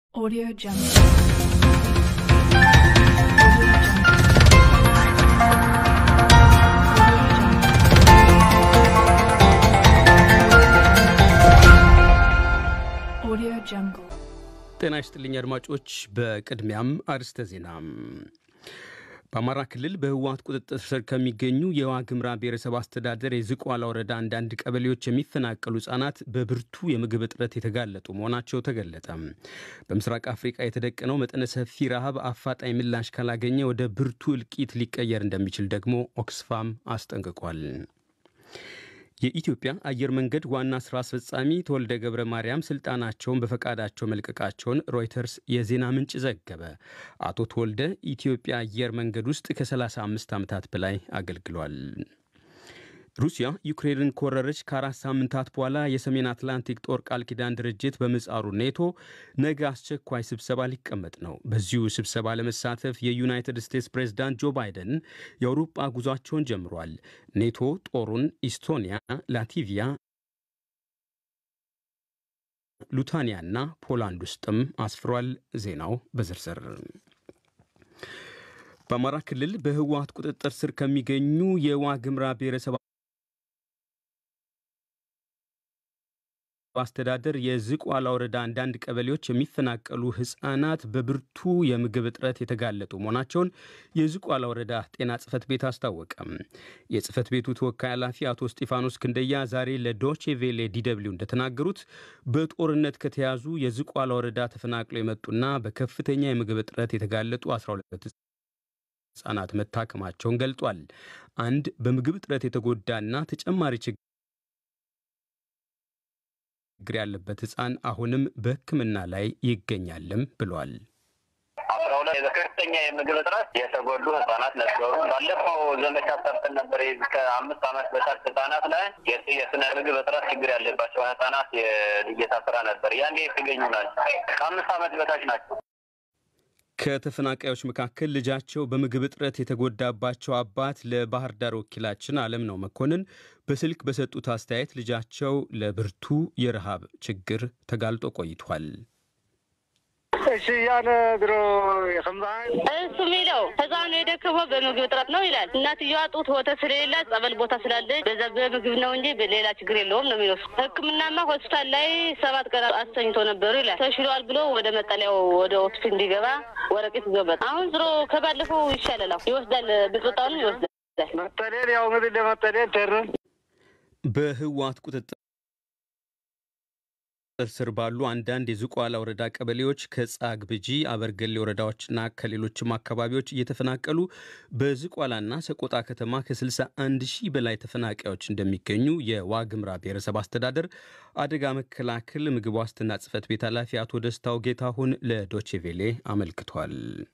Audio Jungle. Audio Jungle. ጤና ይስጥልኝ አድማጮች። በቅድሚያም አርስተ ዜና። በአማራ ክልል በህወሓት ቁጥጥር ስር ከሚገኙ የዋግምራ ብሔረሰብ አስተዳደር የዝቋላ ወረዳ አንዳንድ ቀበሌዎች የሚፈናቀሉ ህጻናት በብርቱ የምግብ እጥረት የተጋለጡ መሆናቸው ተገለጠ። በምስራቅ አፍሪቃ የተደቀነው መጠነ ሰፊ ረሃብ አፋጣኝ ምላሽ ካላገኘ ወደ ብርቱ እልቂት ሊቀየር እንደሚችል ደግሞ ኦክስፋም አስጠንቅቋል። የኢትዮጵያ አየር መንገድ ዋና ስራ አስፈጻሚ ተወልደ ገብረ ማርያም ስልጣናቸውን በፈቃዳቸው መልቀቃቸውን ሮይተርስ የዜና ምንጭ ዘገበ። አቶ ተወልደ ኢትዮጵያ አየር መንገድ ውስጥ ከ35 ዓመታት በላይ አገልግሏል። ሩሲያ ዩክሬንን ከወረረች ከአራት ሳምንታት በኋላ የሰሜን አትላንቲክ ጦር ቃል ኪዳን ድርጅት በምህጻሩ ኔቶ ነገ አስቸኳይ ስብሰባ ሊቀመጥ ነው። በዚሁ ስብሰባ ለመሳተፍ የዩናይትድ ስቴትስ ፕሬዝዳንት ጆ ባይደን የአውሮፓ ጉዟቸውን ጀምሯል። ኔቶ ጦሩን ኢስቶኒያ፣ ላቲቪያ፣ ሉታኒያና ፖላንድ ውስጥም አስፍሯል። ዜናው በዝርዝር በአማራ ክልል በህወሓት ቁጥጥር ስር ከሚገኙ የዋግምራ ብሔረሰብ አስተዳደር የዝቋላ ወረዳ አንዳንድ ቀበሌዎች የሚፈናቀሉ ህጻናት በብርቱ የምግብ እጥረት የተጋለጡ መሆናቸውን የዝቋላ ወረዳ ጤና ጽህፈት ቤት አስታወቀም። የጽህፈት ቤቱ ተወካይ ኃላፊ አቶ እስጢፋኖስ ክንደያ ዛሬ ለዶቼ ቬሌ ዲደብሊው እንደተናገሩት በጦርነት ከተያዙ የዝቋላ ወረዳ ተፈናቅለው የመጡና በከፍተኛ የምግብ እጥረት የተጋለጡ 12 ህጻናት መታከማቸውን ገልጧል። አንድ በምግብ እጥረት የተጎዳና ተጨማሪ ችግር ችግር ያለበት ህፃን አሁንም በሕክምና ላይ ይገኛልም ብሏል። አስራ ሁለት በከፍተኛ የምግብ እጥረት የተጎዱ ህጻናት ነበሩ። ባለፈው ዘመቻ ሰርተን ነበር። ከአምስት ዓመት በታች ህጻናት ላይ የስነ ምግብ እጥረት ችግር ያለባቸው ህጻናት የልየታ ስራ ነበር። ያኔ የተገኙ ናቸው። ከአምስት ዓመት በታች ናቸው። ከተፈናቃዮች መካከል ልጃቸው በምግብ እጥረት የተጎዳባቸው አባት ለባህር ዳር ወኪላችን አለም ነው መኮንን በስልክ በሰጡት አስተያየት ልጃቸው ለብርቱ የረሃብ ችግር ተጋልጦ ቆይቷል። እሺ ያለ ድሮ እሱ የሚለው ህፃኑ የደከመው በምግብ እጥረት ነው ይላል። እናትየዋ ጡት ወተት ስለሌላት ጸበል ቦታ ስላለች በዛ በምግብ ነው እንጂ ሌላ ችግር የለውም ነው የሚለው። ሕክምናማ ሆስፒታል ላይ ሰባት ቀን አስተኝቶ ነበሩ ይላል። ተሽሏል ብሎ ወደ መጠለያው ወደ ሆስፒታል እንዲገባ ወረቀት ይዞበት አሁን ዝሮ ከባለፈው ይሻላል። ይወስዳል፣ ብጥጣውንም ይወስዳል። መጠለል ያው እንግዲህ ለመጠለል ተርን በህወሓት ቁጥጥር ስር ባሉ አንዳንድ የዝቋላ ወረዳ ቀበሌዎች ከጻግ ብጂ፣ አበርገሌ ወረዳዎችና ከሌሎችም አካባቢዎች እየተፈናቀሉ በዝቋላና ሰቆጣ ከተማ ከ61 ሺህ በላይ ተፈናቃዮች እንደሚገኙ የዋግምራ ብሔረሰብ አስተዳደር አደጋ መከላከል ምግብ ዋስትና ጽሕፈት ቤት ኃላፊ አቶ ደስታው ጌታሁን ለዶቼቬሌ አመልክቷል።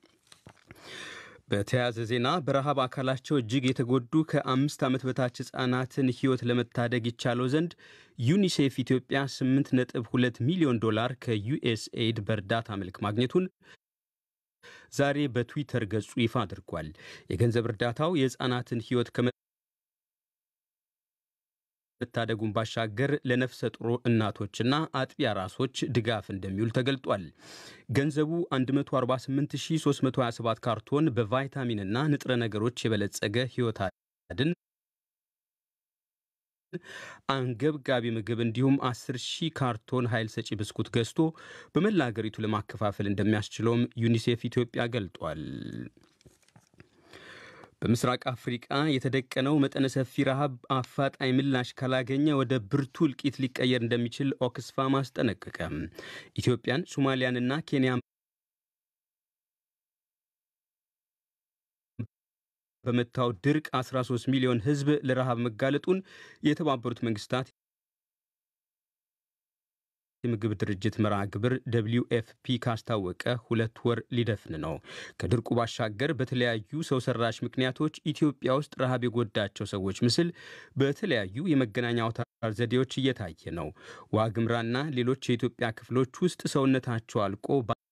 በተያያዘ ዜና በረሃብ አካላቸው እጅግ የተጎዱ ከአምስት ዓመት በታች ህጻናትን ህይወት ለመታደግ ይቻለው ዘንድ ዩኒሴፍ ኢትዮጵያ 8.2 ሚሊዮን ዶላር ከዩኤስኤይድ በእርዳታ መልክ ማግኘቱን ዛሬ በትዊተር ገጹ ይፋ አድርጓል። የገንዘብ እርዳታው የህፃናትን ህይወት ከመታደጉን ባሻገር ለነፍሰ ጡር እናቶችና አጥቢያ ራሶች ድጋፍ እንደሚውል ተገልጧል። ገንዘቡ 148327 ካርቶን በቫይታሚንና ንጥረ ነገሮች የበለጸገ ህይወት አድን አንገብጋቢ ምግብ እንዲሁም 10 ሺህ ካርቶን ኃይል ሰጪ ብስኩት ገዝቶ በመላ አገሪቱ ለማከፋፈል እንደሚያስችለውም ዩኒሴፍ ኢትዮጵያ ገልጧል። በምስራቅ አፍሪቃ የተደቀነው መጠነ ሰፊ ረሃብ አፋጣኝ ምላሽ ካላገኘ ወደ ብርቱ እልቂት ሊቀየር እንደሚችል ኦክስፋም አስጠነቀቀ። ኢትዮጵያን፣ ሶማሊያንና ኬንያን በመታው ድርቅ 13 ሚሊዮን ህዝብ ለረሃብ መጋለጡን የተባበሩት መንግስታት የምግብ ድርጅት መርሃ ግብር ደብሊው ኤፍፒ ካስታወቀ ሁለት ወር ሊደፍን ነው። ከድርቁ ባሻገር በተለያዩ ሰው ሰራሽ ምክንያቶች ኢትዮጵያ ውስጥ ረሃብ የጎዳቸው ሰዎች ምስል በተለያዩ የመገናኛ አውታር ዘዴዎች እየታየ ነው። ዋግምራና ሌሎች የኢትዮጵያ ክፍሎች ውስጥ ሰውነታቸው አልቆ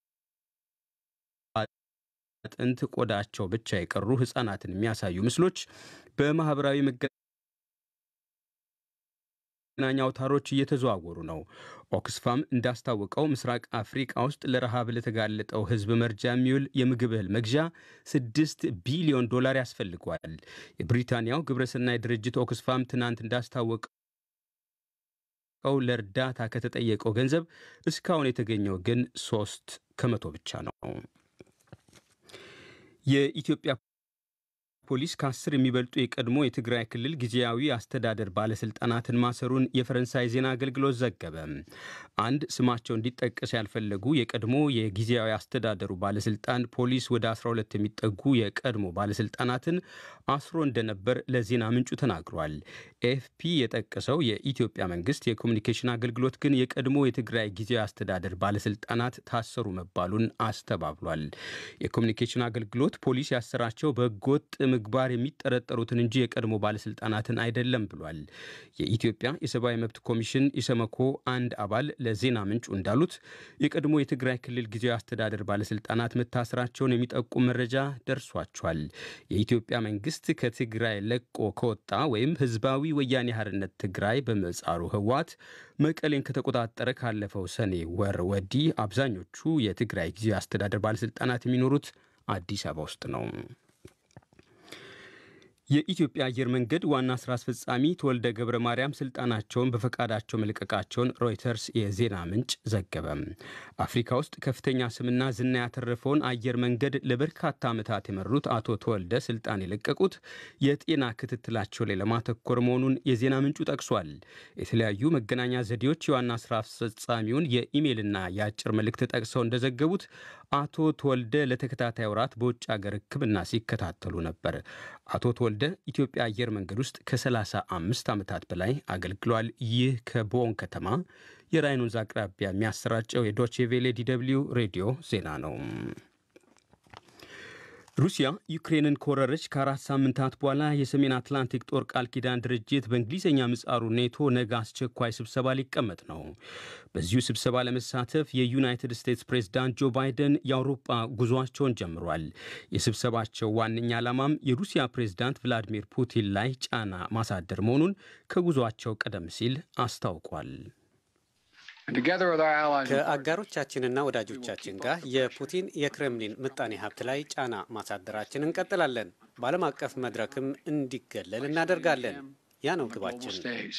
አጥንት ቆዳቸው ብቻ የቀሩ ህጻናትን የሚያሳዩ ምስሎች በማህበራዊ መገናኛ አውታሮች እየተዘዋወሩ ነው። ኦክስፋም እንዳስታወቀው ምስራቅ አፍሪቃ ውስጥ ለረሃብ ለተጋለጠው ሕዝብ መርጃ የሚውል የምግብ እህል መግዣ ስድስት ቢሊዮን ዶላር ያስፈልገዋል። የብሪታንያው ግብረሰናይ ድርጅት ኦክስፋም ትናንት እንዳስታወቀው ለእርዳታ ከተጠየቀው ገንዘብ እስካሁን የተገኘው ግን ሶስት ከመቶ ብቻ ነው። የኢትዮጵያ ፖሊስ ከአስር የሚበልጡ የቀድሞ የትግራይ ክልል ጊዜያዊ አስተዳደር ባለስልጣናትን ማሰሩን የፈረንሳይ ዜና አገልግሎት ዘገበ። አንድ ስማቸው እንዲጠቀስ ያልፈለጉ የቀድሞ የጊዜያዊ አስተዳደሩ ባለስልጣን ፖሊስ ወደ 12 የሚጠጉ የቀድሞ ባለስልጣናትን አስሮ እንደነበር ለዜና ምንጩ ተናግሯል። ኤፍፒ የጠቀሰው የኢትዮጵያ መንግስት የኮሚኒኬሽን አገልግሎት ግን የቀድሞ የትግራይ ጊዜያዊ አስተዳደር ባለስልጣናት ታሰሩ መባሉን አስተባብሏል። የኮሚኒኬሽን አገልግሎት ፖሊስ ያሰራቸው በህገወጥ ምግባር የሚጠረጠሩትን እንጂ የቀድሞ ባለስልጣናትን አይደለም ብሏል። የኢትዮጵያ የሰብአዊ መብት ኮሚሽን ኢሰመኮ አንድ አባል ለዜና ምንጩ እንዳሉት የቀድሞ የትግራይ ክልል ጊዜያዊ አስተዳደር ባለስልጣናት መታሰራቸውን የሚጠቁም መረጃ ደርሷቸዋል። የኢትዮጵያ መንግስት ከትግራይ ለቆ ከወጣ ወይም ህዝባዊ ወያኔ ሓርነት ትግራይ በምህጻሩ ህወሓት መቀሌን ከተቆጣጠረ ካለፈው ሰኔ ወር ወዲህ አብዛኞቹ የትግራይ ጊዜያዊ አስተዳደር ባለስልጣናት የሚኖሩት አዲስ አበባ ውስጥ ነው። የኢትዮጵያ አየር መንገድ ዋና ስራ አስፈጻሚ ተወልደ ገብረ ማርያም ስልጣናቸውን በፈቃዳቸው መልቀቃቸውን ሮይተርስ የዜና ምንጭ ዘገበ። አፍሪካ ውስጥ ከፍተኛ ስምና ዝና ያተረፈውን አየር መንገድ ለበርካታ ዓመታት የመሩት አቶ ተወልደ ስልጣን የለቀቁት የጤና ክትትላቸው ላይ ለማተኮር መሆኑን የዜና ምንጩ ጠቅሷል። የተለያዩ መገናኛ ዘዴዎች የዋና ስራ አስፈጻሚውን የኢሜይልና የአጭር መልእክት ጠቅሰው እንደዘገቡት አቶ ተወልደ ለተከታታይ ወራት በውጭ ሀገር ሕክምና ሲከታተሉ ነበር። አቶ ተወልደ ኢትዮጵያ አየር መንገድ ውስጥ ከ35 ዓመታት በላይ አገልግሏል። ይህ ከቦን ከተማ የራይን ወንዝ አቅራቢያ የሚያሰራጨው የዶቼ ቬሌ ዲደብልዩ ሬዲዮ ዜና ነው። ሩሲያ ዩክሬንን ከወረረች ከአራት ሳምንታት በኋላ የሰሜን አትላንቲክ ጦር ቃል ኪዳን ድርጅት በእንግሊዝኛ ምጻሩ ኔቶ ነገ አስቸኳይ ስብሰባ ሊቀመጥ ነው። በዚሁ ስብሰባ ለመሳተፍ የዩናይትድ ስቴትስ ፕሬዝዳንት ጆ ባይደን የአውሮፓ ጉዞአቸውን ጀምሯል። የስብሰባቸው ዋነኛ ዓላማም የሩሲያ ፕሬዝዳንት ቭላዲሚር ፑቲን ላይ ጫና ማሳደር መሆኑን ከጉዞአቸው ቀደም ሲል አስታውቋል። ከአጋሮቻችንና ወዳጆቻችን ጋር የፑቲን የክሬምሊን ምጣኔ ሀብት ላይ ጫና ማሳደራችን እንቀጥላለን። በዓለም አቀፍ መድረክም እንዲገለል እናደርጋለን። ያ ነው ግባችን።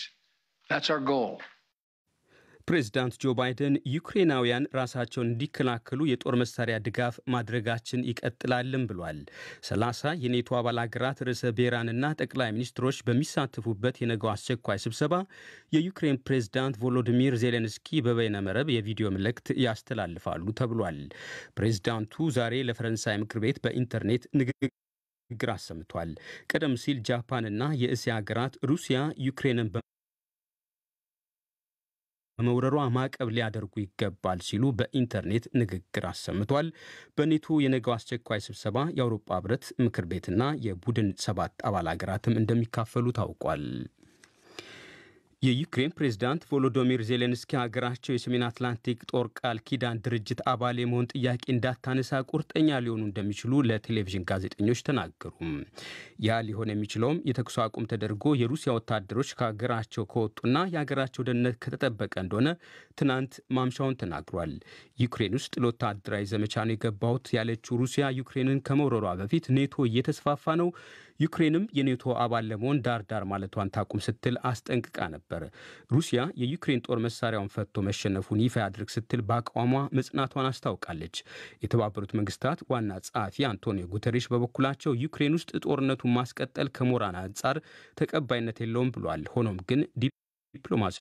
ፕሬዚዳንት ጆ ባይደን ዩክሬናውያን ራሳቸውን እንዲከላከሉ የጦር መሳሪያ ድጋፍ ማድረጋችን ይቀጥላልም ብሏል። ሰላሳ የኔቶ አባል ሀገራት ርዕሰ ብሔራንና ጠቅላይ ሚኒስትሮች በሚሳተፉበት የነገው አስቸኳይ ስብሰባ የዩክሬን ፕሬዝዳንት ቮሎዲሚር ዜሌንስኪ በበይነ መረብ የቪዲዮ መልእክት ያስተላልፋሉ ተብሏል። ፕሬዝዳንቱ ዛሬ ለፈረንሳይ ምክር ቤት በኢንተርኔት ንግግር አሰምቷል። ቀደም ሲል ጃፓንና የእስያ ሀገራት ሩሲያ ዩክሬንን በመውረሯ ማዕቀብ ሊያደርጉ ይገባል ሲሉ በኢንተርኔት ንግግር አሰምቷል። በኔቶ የነገው አስቸኳይ ስብሰባ የአውሮፓ ሕብረት ምክር ቤትና የቡድን ሰባት አባል ሀገራትም እንደሚካፈሉ ታውቋል። የዩክሬን ፕሬዝዳንት ቮሎዶሚር ዜሌንስኪ ሀገራቸው የሰሜን አትላንቲክ ጦር ቃል ኪዳን ድርጅት አባል የመሆን ጥያቄ እንዳታነሳ ቁርጠኛ ሊሆኑ እንደሚችሉ ለቴሌቪዥን ጋዜጠኞች ተናገሩ። ያ ሊሆን የሚችለውም የተኩስ አቁም ተደርጎ የሩሲያ ወታደሮች ከሀገራቸው ከወጡና የሀገራቸው ደህንነት ከተጠበቀ እንደሆነ ትናንት ማምሻውን ተናግሯል። ዩክሬን ውስጥ ለወታደራዊ ዘመቻ ነው የገባሁት ያለችው ሩሲያ ዩክሬንን ከመውረሯ በፊት ኔቶ እየተስፋፋ ነው ዩክሬንም የኔቶ አባል ለመሆን ዳር ዳር ማለቷን ታቁም ስትል አስጠንቅቃ ነበር። ሩሲያ የዩክሬን ጦር መሳሪያውን ፈቶ መሸነፉን ይፋ ያድርግ ስትል በአቋሟ መጽናቷን አስታውቃለች። የተባበሩት መንግስታት ዋና ጸሐፊ አንቶኒዮ ጉተሬሽ በበኩላቸው ዩክሬን ውስጥ ጦርነቱን ማስቀጠል ከሞራል አንጻር ተቀባይነት የለውም ብሏል። ሆኖም ግን ዲፕሎማሲያዊ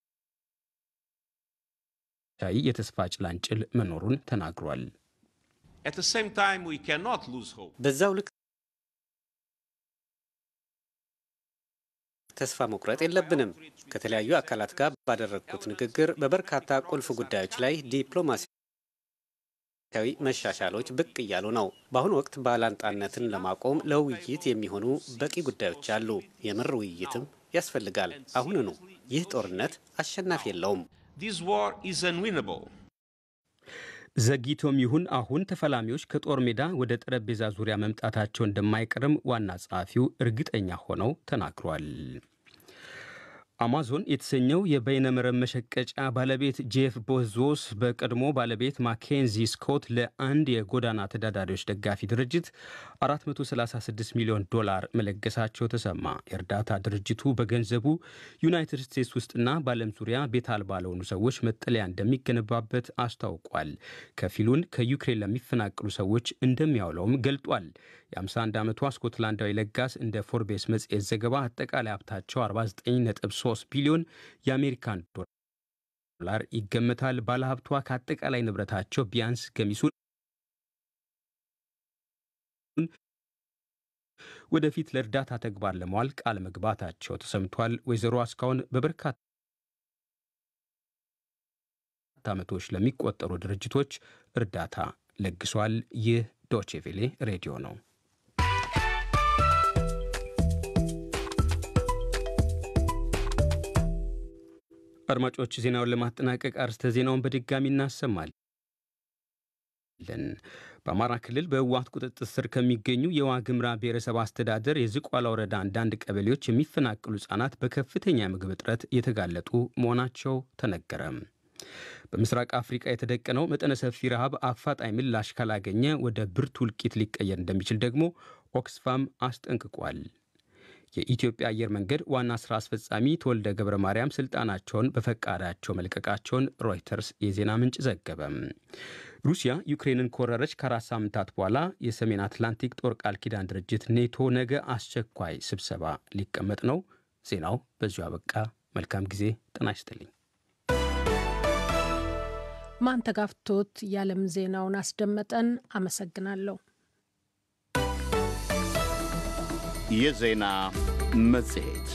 የተስፋ ጭላንጭል መኖሩን ተናግሯል። በዛው ልክ ተስፋ መቁረጥ የለብንም። ከተለያዩ አካላት ጋር ባደረግኩት ንግግር በበርካታ ቁልፍ ጉዳዮች ላይ ዲፕሎማሲያዊ መሻሻሎች ብቅ እያሉ ነው። በአሁኑ ወቅት ባላንጣነትን ለማቆም ለውይይት የሚሆኑ በቂ ጉዳዮች አሉ። የምር ውይይትም ያስፈልጋል። አሁንኑ ይህ ጦርነት አሸናፊ የለውም። ዘግይቶም ይሁን አሁን ተፈላሚዎች ከጦር ሜዳ ወደ ጠረጴዛ ዙሪያ መምጣታቸው እንደማይቀርም ዋና ጸሐፊው እርግጠኛ ሆነው ተናግሯል። አማዞን የተሰኘው የበይነመረብ መሸቀጫ ባለቤት ጄፍ ቦዞስ በቀድሞ ባለቤት ማኬንዚ ስኮት ለአንድ የጎዳና ተዳዳሪዎች ደጋፊ ድርጅት 436 ሚሊዮን ዶላር መለገሳቸው ተሰማ። የእርዳታ ድርጅቱ በገንዘቡ ዩናይትድ ስቴትስ ውስጥና በዓለም ዙሪያ ቤት አልባ ለሆኑ ሰዎች መጠለያ እንደሚገነባበት አስታውቋል። ከፊሉን ከዩክሬን ለሚፈናቅሉ ሰዎች እንደሚያውለውም ገልጧል። የ51 ዓመቷ ስኮትላንዳዊ ለጋስ እንደ ፎርቤስ መጽሔት ዘገባ አጠቃላይ ሀብታቸው 49.3 ቢሊዮን የአሜሪካን ዶላር ይገመታል። ባለሀብቷ ከአጠቃላይ ንብረታቸው ቢያንስ ገሚሱን ወደፊት ለእርዳታ ተግባር ለመዋል ቃል መግባታቸው ተሰምቷል። ወይዘሮ እስካሁን በበርካታ ዓመቶች ለሚቆጠሩ ድርጅቶች እርዳታ ለግሷል። ይህ ዶቼቬሌ ሬዲዮ ነው። አድማጮች ዜናውን ለማጠናቀቅ አርስተ ዜናውን በድጋሚ እናሰማለን። በአማራ ክልል በህወሓት ቁጥጥር ስር ከሚገኙ የዋግምራ ብሔረሰብ አስተዳደር የዝቋላ ወረዳ አንዳንድ ቀበሌዎች የሚፈናቅሉ ህጻናት በከፍተኛ የምግብ እጥረት የተጋለጡ መሆናቸው ተነገረ። በምስራቅ አፍሪቃ የተደቀነው መጠነ ሰፊ ረሃብ አፋጣኝ ምላሽ ካላገኘ ወደ ብርቱ እልቂት ሊቀየር እንደሚችል ደግሞ ኦክስፋም አስጠንቅቋል። የኢትዮጵያ አየር መንገድ ዋና ስራ አስፈጻሚ ተወልደ ገብረ ማርያም ስልጣናቸውን በፈቃዳቸው መልቀቃቸውን ሮይተርስ የዜና ምንጭ ዘገበ። ሩሲያ ዩክሬንን ከወረረች ከአራት ሳምንታት በኋላ የሰሜን አትላንቲክ ጦር ቃል ኪዳን ድርጅት ኔቶ ነገ አስቸኳይ ስብሰባ ሊቀመጥ ነው። ዜናው በዚሁ አበቃ። መልካም ጊዜ። ጤና ይስጥልኝ። ማንተጋፍቶት የዓለም ዜናውን አስደመጠን። አመሰግናለሁ። የዜና መጽሔት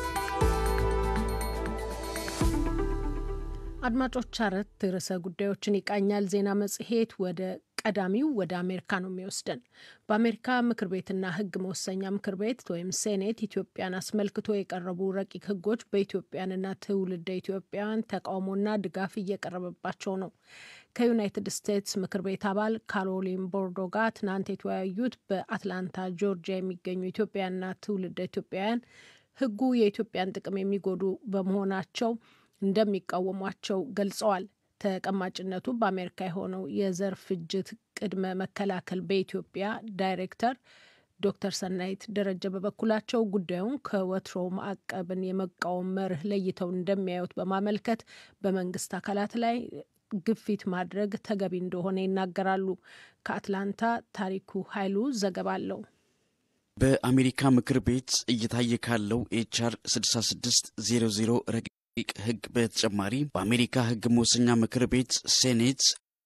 አድማጮች፣ አራት ርዕሰ ጉዳዮችን ይቃኛል ዜና መጽሔት። ወደ ቀዳሚው ወደ አሜሪካ ነው የሚወስደን። በአሜሪካ ምክር ቤትና ሕግ መወሰኛ ምክር ቤት ወይም ሴኔት ኢትዮጵያን አስመልክቶ የቀረቡ ረቂቅ ሕጎች በኢትዮጵያንና ትውልደ ኢትዮጵያውያን ተቃውሞና ድጋፍ እየቀረበባቸው ነው። ከዩናይትድ ስቴትስ ምክር ቤት አባል ካሮሊን ቦርዶ ጋር ትናንት የተወያዩት በአትላንታ ጆርጂያ የሚገኙ ኢትዮጵያና ትውልደ ኢትዮጵያውያን ሕጉ የኢትዮጵያን ጥቅም የሚጎዱ በመሆናቸው እንደሚቃወሟቸው ገልጸዋል። ተቀማጭነቱ በአሜሪካ የሆነው የዘር ፍጅት ቅድመ መከላከል በኢትዮጵያ ዳይሬክተር ዶክተር ሰናይት ደረጀ በበኩላቸው ጉዳዩን ከወትሮ ማዕቀብን የመቃወም መርህ ለይተው እንደሚያዩት በማመልከት በመንግስት አካላት ላይ ግፊት ማድረግ ተገቢ እንደሆነ ይናገራሉ። ከአትላንታ ታሪኩ ኃይሉ ዘገባ አለው። በአሜሪካ ምክር ቤት እየታየ ካለው ኤችአር 6600 ረቂቅ ሕግ በተጨማሪ በአሜሪካ ሕግ መወሰኛ ምክር ቤት ሴኔት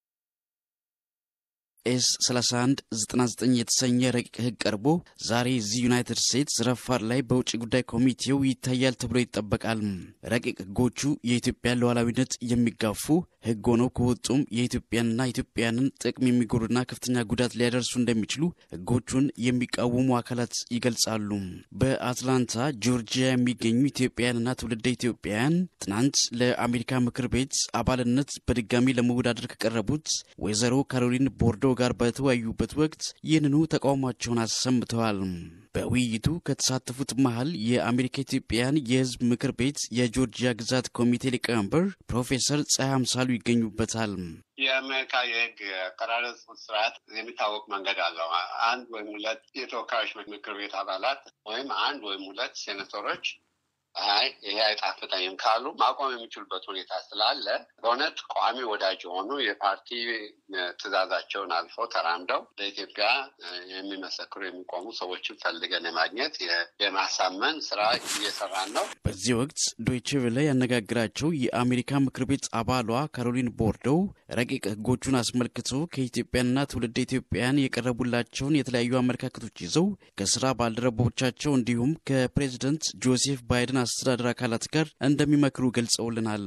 ኤስ 3199 የተሰኘ ረቂቅ ሕግ ቀርቦ ዛሬ እዚህ ዩናይትድ ስቴትስ ረፋድ ላይ በውጭ ጉዳይ ኮሚቴው ይታያል ተብሎ ይጠበቃል። ረቂቅ ሕጎቹ የኢትዮጵያን ሉዓላዊነት የሚጋፉ ሕግ ሆነው ከወጡም የኢትዮጵያንና ኢትዮጵያንን ጥቅም የሚጎዱና ከፍተኛ ጉዳት ሊያደርሱ እንደሚችሉ ሕጎቹን የሚቃወሙ አካላት ይገልጻሉ። በአትላንታ ጆርጂያ የሚገኙ ኢትዮጵያውያንና ትውልደ ኢትዮጵያውያን ትናንት ለአሜሪካ ምክር ቤት አባልነት በድጋሚ ለመወዳደር ከቀረቡት ወይዘሮ ካሮሊን ቦርዶ ጋር በተወያዩበት ወቅት ይህንኑ ተቃውሟቸውን አሰምተዋል። በውይይቱ ከተሳተፉት መሀል የአሜሪካ ኢትዮጵያውያን የሕዝብ ምክር ቤት የጆርጂያ ግዛት ኮሚቴ ሊቀመንበር ፕሮፌሰር ፀሐይ አምሳሉ ይገኙበታል። የአሜሪካ የህግ አቀራረጽ ስርዓት የሚታወቅ መንገድ አለው። አንድ ወይም ሁለት የተወካዮች ምክር ቤት አባላት ወይም አንድ ወይም ሁለት ሴኔተሮች አይ ይሄ አይጣፍጠኝም ካሉ ማቆም የሚችሉበት ሁኔታ ስላለ በእውነት ቋሚ ወዳጅ የሆኑ የፓርቲ ትዕዛዛቸውን አልፈው ተራምደው ለኢትዮጵያ የሚመሰክሩ የሚቆሙ ሰዎችን ፈልገን የማግኘት የማሳመን ስራ እየሰራን ነው። በዚህ ወቅት ዶይቼ ቬለ ያነጋግራቸው የአሜሪካ ምክር ቤት አባሏ ካሮሊን ቦርዶው ረቂቅ ህጎቹን አስመልክቶ ከኢትዮጵያንና ትውልደ ኢትዮጵያውያን የቀረቡላቸውን የተለያዩ አመለካከቶች ይዘው ከስራ ባልደረቦቻቸው እንዲሁም ከፕሬዚደንት ጆሴፍ ባይደን አስተዳደር አካላት ጋር እንደሚመክሩ ገልጸውልናል።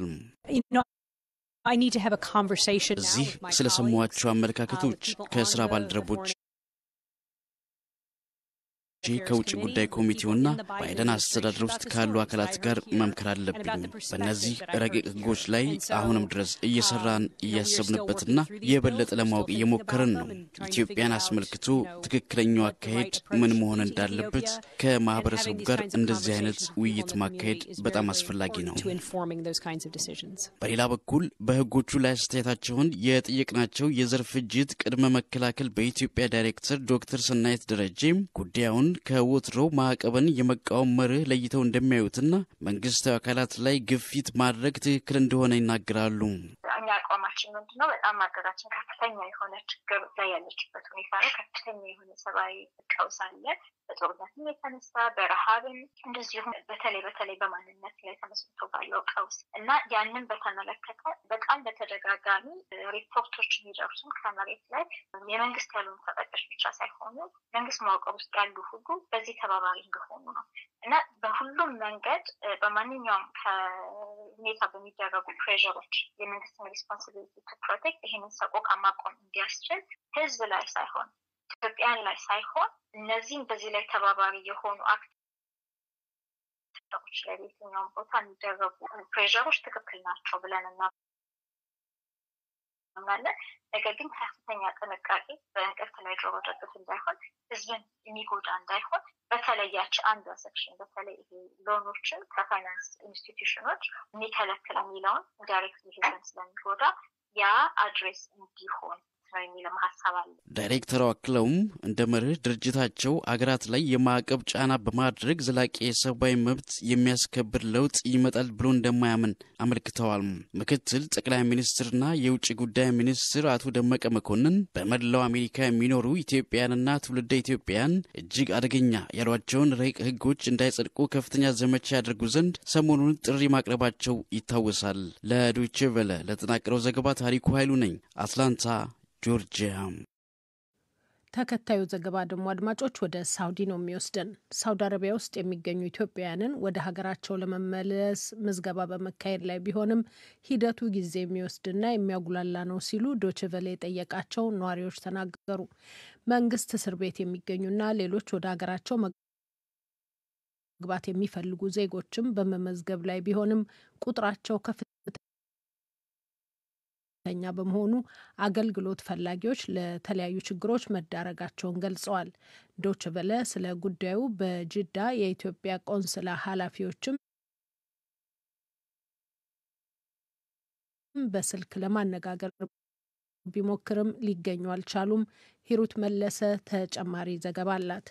እዚህ ስለሰሟቸው አመለካከቶች ከስራ ባልደረቦች ከውጭ ጉዳይ ኮሚቴውና ባይደን አስተዳደር ውስጥ ካሉ አካላት ጋር መምከር አለብኝ። በእነዚህ ረቂቅ ሕጎች ላይ አሁንም ድረስ እየሰራን እያሰብንበትና የበለጠ ለማወቅ እየሞከርን ነው። ኢትዮጵያን አስመልክቶ ትክክለኛው አካሄድ ምን መሆን እንዳለበት ከማህበረሰቡ ጋር እንደዚህ አይነት ውይይት ማካሄድ በጣም አስፈላጊ ነው። በሌላ በኩል በሕጎቹ ላይ አስተያየታቸውን የጠየቅናቸው የዘር ፍጅት ቅድመ መከላከል በኢትዮጵያ ዳይሬክተር ዶክተር ሰናይት ደረጀ ጉዳዩን ከወትሮው ማዕቀብን የመቃወም መርህ ለይተው እንደሚያዩትና መንግስታዊ አካላት ላይ ግፊት ማድረግ ትክክል እንደሆነ ይናገራሉ። እኛ አቋማችን ምንድን ነው? በጣም ሀገራችን ከፍተኛ የሆነ ችግር ላይ ያለችበት ሁኔታ ነው። ከፍተኛ የሆነ ሰብአዊ ቀውስ አለ። በጦርነትም የተነሳ በረሃብም፣ እንደዚሁም በተለይ በተለይ በማንነት ላይ ተመስርቶ ባለው ቀውስ እና ያንን በተመለከተ በጣም በተደጋጋሚ ሪፖርቶች የሚደርሱም ከመሬት ላይ የመንግስት ያልሆኑ ተጠቃሽ ብቻ ሳይሆኑ መንግስት መዋቅር ውስጥ ያሉ ሁሉ በዚህ ተባባሪ እንደሆኑ ነው እና በሁሉም መንገድ በማንኛውም ከሁኔታ በሚደረጉ ፕሬሮች የመንግስትን ሪስፖንሲቢሊቲ ቱ ፕሮቴክት ይህንን ሰቆቃ ማቆም እንዲያስችል ህዝብ ላይ ሳይሆን ኢትዮጵያን ላይ ሳይሆን እነዚህም በዚህ ላይ ተባባሪ የሆኑ አክተሮች ላይ በየትኛውም ቦታ የሚደረጉ ፕሬሮች ትክክል ናቸው ብለን እናምናለን። ነገር ግን ከፍተኛ ጥንቃቄ በእንቅርት ላይ ጆሮ ደግፍ እንዳይሆን፣ ህዝብን የሚጎዳ እንዳይሆን በተለያች አንዷ ሴክሽን በተለይ ይሄ ሎኖችን ከፋይናንስ ኢንስቲትዩሽኖች የሚከለክል የሚለውን ዳይሬክት ህዝብን ስለሚጎዳ ያ አድሬስ እንዲሆን ነው የሚልም ሀሳብ አለ። ዳይሬክተሩ አክለውም እንደ መርህ ድርጅታቸው አገራት ላይ የማዕቀብ ጫና በማድረግ ዘላቂ የሰብአዊ መብት የሚያስከብር ለውጥ ይመጣል ብሎ እንደማያምን አመልክተዋል። ምክትል ጠቅላይ ሚኒስትርና የውጭ ጉዳይ ሚኒስትር አቶ ደመቀ መኮንን በመላው አሜሪካ የሚኖሩ ኢትዮጵያውያንና ትውልደ ኢትዮጵያውያን እጅግ አደገኛ ያሏቸውን ረቂቅ ህጎች እንዳይጸድቁ ከፍተኛ ዘመቻ ያደርጉ ዘንድ ሰሞኑን ጥሪ ማቅረባቸው ይታወሳል። ለዶይቼ ቬለ ለተጠናቀረው ዘገባ ታሪኩ ኃይሉ ነኝ፣ አትላንታ ጆርጂያ። ተከታዩ ዘገባ ደግሞ አድማጮች ወደ ሳውዲ ነው የሚወስደን። ሳውዲ አረቢያ ውስጥ የሚገኙ ኢትዮጵያውያንን ወደ ሀገራቸው ለመመለስ ምዝገባ በመካሄድ ላይ ቢሆንም ሂደቱ ጊዜ የሚወስድና የሚያጉላላ ነው ሲሉ ዶችቨሌ የጠየቃቸው ነዋሪዎች ተናገሩ። መንግስት እስር ቤት የሚገኙና ሌሎች ወደ ሀገራቸው መግባት የሚፈልጉ ዜጎችም በመመዝገብ ላይ ቢሆንም ቁጥራቸው ከፍ ኛ በመሆኑ አገልግሎት ፈላጊዎች ለተለያዩ ችግሮች መዳረጋቸውን ገልጸዋል። ዶች ቨለ ስለ ጉዳዩ በጅዳ የኢትዮጵያ ቆንስላ ኃላፊዎችም በስልክ ለማነጋገር ቢሞክርም ሊገኙ አልቻሉም። ሂሩት መለሰ ተጨማሪ ዘገባ አላት።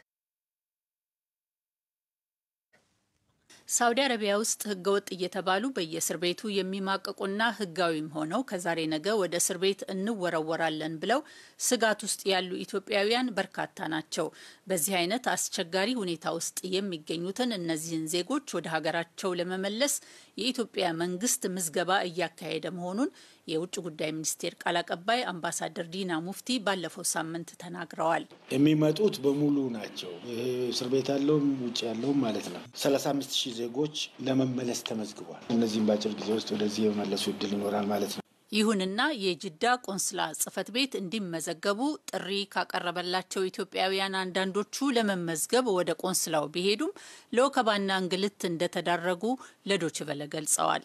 ሳውዲ አረቢያ ውስጥ ህገወጥ እየተባሉ በየእስር ቤቱ የሚማቀቁና ህጋዊም ሆነው ከዛሬ ነገ ወደ እስር ቤት እንወረወራለን ብለው ስጋት ውስጥ ያሉ ኢትዮጵያውያን በርካታ ናቸው። በዚህ አይነት አስቸጋሪ ሁኔታ ውስጥ የሚገኙትን እነዚህን ዜጎች ወደ ሀገራቸው ለመመለስ የኢትዮጵያ መንግስት ምዝገባ እያካሄደ መሆኑን የውጭ ጉዳይ ሚኒስቴር ቃል አቀባይ አምባሳደር ዲና ሙፍቲ ባለፈው ሳምንት ተናግረዋል። የሚመጡት በሙሉ ናቸው። እስር ቤት ያለውም ውጭ ያለውም ማለት ነው። ሰላሳ አምስት ሺህ ዜጎች ለመመለስ ተመዝግቧል። እነዚህም በአጭር ጊዜ ውስጥ ወደዚህ የመመለሱ እድል ይኖራል ማለት ነው። ይሁንና የጅዳ ቆንስላ ጽህፈት ቤት እንዲመዘገቡ ጥሪ ካቀረበላቸው ኢትዮጵያውያን አንዳንዶቹ ለመመዝገብ ወደ ቆንስላው ቢሄዱም ለወከባና እንግልት እንደተዳረጉ ለዶችቨለ ገልጸዋል።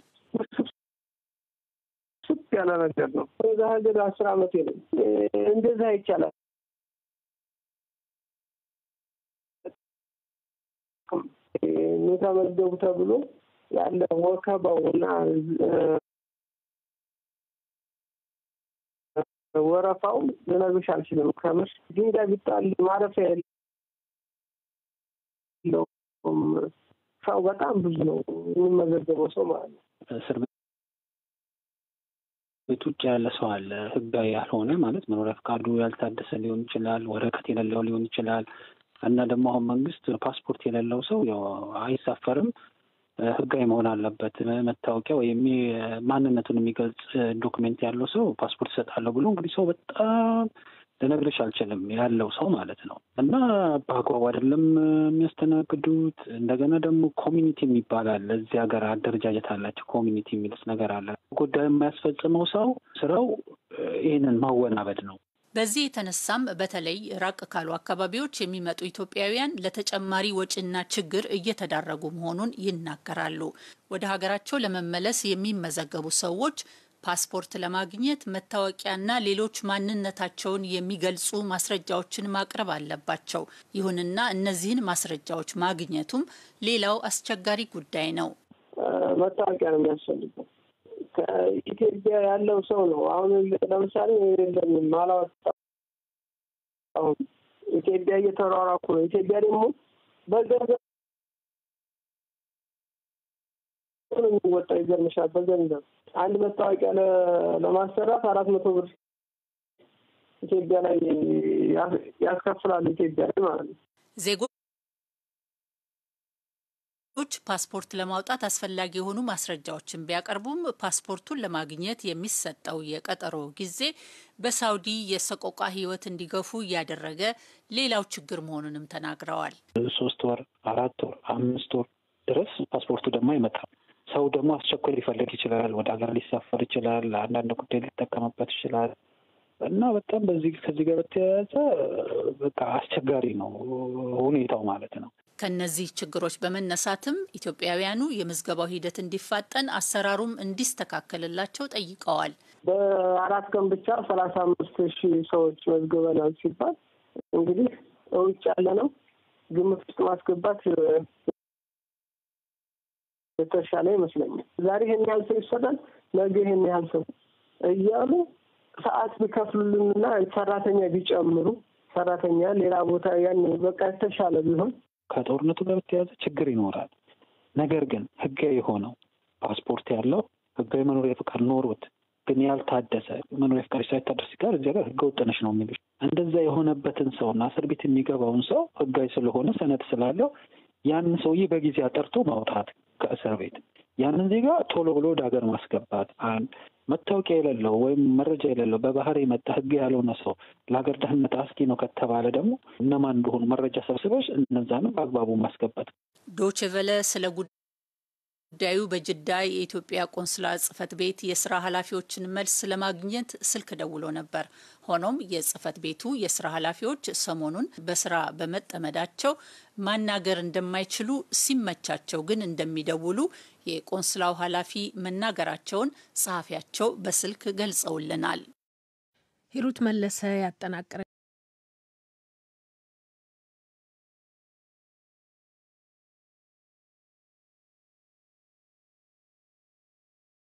ያለ ነገር ነው። እዛ ሀገር አስር አመት ነው። እንደዛ ይቻላል። ተመዝገቡ ተብሎ ያለ ወከባው እና ወረፋው ልነግርሽ አልችልም። ከምር ድንጋይ ቢጣል ማረፊያ የለውም። ሰው በጣም ብዙ ነው የሚመዘገበው ሰው ማለት ነው። እስር ቤት ውጭ ያለ ሰው አለ። ህጋዊ ያልሆነ ማለት መኖሪያ ፈቃዱ ያልታደሰ ሊሆን ይችላል፣ ወረቀት የሌለው ሊሆን ይችላል። እና ደግሞ አሁን መንግስት ፓስፖርት የሌለው ሰው ያው አይሳፈርም፣ ህጋዊ መሆን አለበት። መታወቂያ ወይም ማንነቱን የሚገልጽ ዶክሜንት ያለው ሰው ፓስፖርት ይሰጣለሁ ብሎ እንግዲህ ሰው በጣም ልነግርሽ አልችልም ያለው ሰው ማለት ነው። እና በአግባቡ አይደለም የሚያስተናግዱት። እንደገና ደግሞ ኮሚኒቲ የሚባል አለ። እዚህ ሀገር አደረጃጀት አላቸው። ኮሚኒቲ የሚሉት ነገር አለ። ጉዳዩ የማያስፈጽመው ሰው ስራው ይህንን ማወናበድ ነው። በዚህ የተነሳም በተለይ ራቅ ካሉ አካባቢዎች የሚመጡ ኢትዮጵያውያን ለተጨማሪ ወጪና ችግር እየተዳረጉ መሆኑን ይናገራሉ። ወደ ሀገራቸው ለመመለስ የሚመዘገቡ ሰዎች ፓስፖርት ለማግኘት መታወቂያና ሌሎች ማንነታቸውን የሚገልጹ ማስረጃዎችን ማቅረብ አለባቸው። ይሁንና እነዚህን ማስረጃዎች ማግኘቱም ሌላው አስቸጋሪ ጉዳይ ነው። መታወቂያ ነው የሚያስፈልገው። ከኢትዮጵያ ያለው ሰው ነው። አሁን ለምሳሌ የለኝም አላወጣሁም። ኢትዮጵያ እየተሯሯኩ ነው። ኢትዮጵያ ደግሞ በገንዘብ ነው የሚወጣው። ይገርምሻል። በገንዘብ አንድ መታወቂያ ለማሰራት አራት መቶ ብር ኢትዮጵያ ላይ ያስከፍላሉ። ኢትዮጵያ ላይ ማለት ነው። ዜጎች ፓስፖርት ለማውጣት አስፈላጊ የሆኑ ማስረጃዎችን ቢያቀርቡም ፓስፖርቱን ለማግኘት የሚሰጠው የቀጠሮ ጊዜ በሳውዲ የሰቆቃ ሕይወት እንዲገፉ እያደረገ ሌላው ችግር መሆኑንም ተናግረዋል። ሶስት ወር፣ አራት ወር፣ አምስት ወር ድረስ ፓስፖርቱ ደግሞ አይመጣም። ሰው ደግሞ አስቸኳይ ሊፈልግ ይችላል። ወደ ሀገር ሊሳፈር ይችላል። አንዳንድ ጉዳይ ሊጠቀምበት ይችላል እና በጣም በዚህ ከዚህ ጋር በተያያዘ በቃ አስቸጋሪ ነው ሁኔታው ማለት ነው። ከነዚህ ችግሮች በመነሳትም ኢትዮጵያውያኑ የምዝገባው ሂደት እንዲፋጠን አሰራሩም እንዲስተካከልላቸው ጠይቀዋል። በአራት ቀን ብቻ ሰላሳ አምስት ሺህ ሰዎች መዝግበናል ሲባል እንግዲህ ውጭ ያለ ነው ግምት ውስጥ ማስገባት የተሻለ ይመስለኛል። ዛሬ ይህን ያህል ሰው ይሰራል፣ ነገ ይህን ያህል ሰው እያሉ ሰዓት ቢከፍሉልንና ሰራተኛ ቢጨምሩ ሰራተኛ ሌላ ቦታ ያን በቃ የተሻለ ቢሆን ከጦርነቱ ጋር በተያያዘ ችግር ይኖራል። ነገር ግን ህጋዊ የሆነው ፓስፖርት ያለው ህጋዊ መኖሪያ ፈቃድ ኖሮት ግን ያልታደሰ መኖሪያ ፈቃድ ሳይታደስ ሲቀር እዚያ ጋር ህገ ወጥ ነሽ ነው የሚሉት። እንደዛ የሆነበትን ሰውና እስር ቤት የሚገባውን ሰው ህጋዊ ስለሆነ ሰነድ ስላለው ያንን ሰውዬ በጊዜ አጠርቶ ማውጣት ከእስር ቤት ያንን ዜጋ ቶሎ ብሎ ወደ ሀገር ማስገባት አንድ መታወቂያ የሌለው ወይም መረጃ የሌለው በባህር የመጣ ህግ ያልሆነ ሰው ለሀገር ደህንነት አስጊ ነው ከተባለ ደግሞ እነማን እንደሆኑ መረጃ ሰብስበሽ እነዛንም በአግባቡ ማስገባት። ዶቼ ቬለ ስለ ጉዳዩ በጅዳ የኢትዮጵያ ቆንስላ ጽህፈት ቤት የስራ ኃላፊዎችን መልስ ለማግኘት ስልክ ደውሎ ነበር። ሆኖም የጽህፈት ቤቱ የስራ ኃላፊዎች ሰሞኑን በስራ በመጠመዳቸው ማናገር እንደማይችሉ ሲመቻቸው ግን እንደሚደውሉ የቆንስላው ኃላፊ መናገራቸውን ጸሐፊያቸው በስልክ ገልጸውልናል። ሂሩት መለሰ ያጠናቀረ